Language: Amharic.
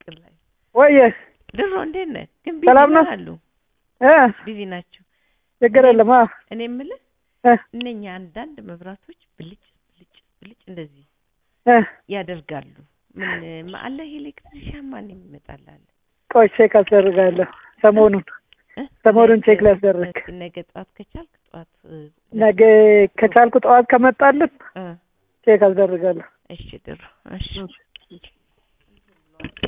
ላይ ወየ ድሮ እንዴት ነህ? ግን ሰላም ነው? ቢዚ አሉ እ ቢዚ ናቸው። ችግር የለም። አ እኔ የምልህ እ እነኛ አንዳንድ መብራቶች ብልጭ ብልጭ ብልጭ እንደዚህ እ ያደርጋሉ። ምን አለ ኤሌክትሪሻን ማን የሚመጣልህ? ቆይ ቼክ አስደርጋለሁ። ሰሞኑን እ? ሰሞኑን ቼክ ነገ- ላስደርግ። እስኪ ነገ ጠዋት ከቻልክ ጠዋት እ፣ ነገ ከቻልኩ ጠዋት ከመጣልን እ፣ ቼክ አስደርጋለሁ። እሺ ድሮ እሺ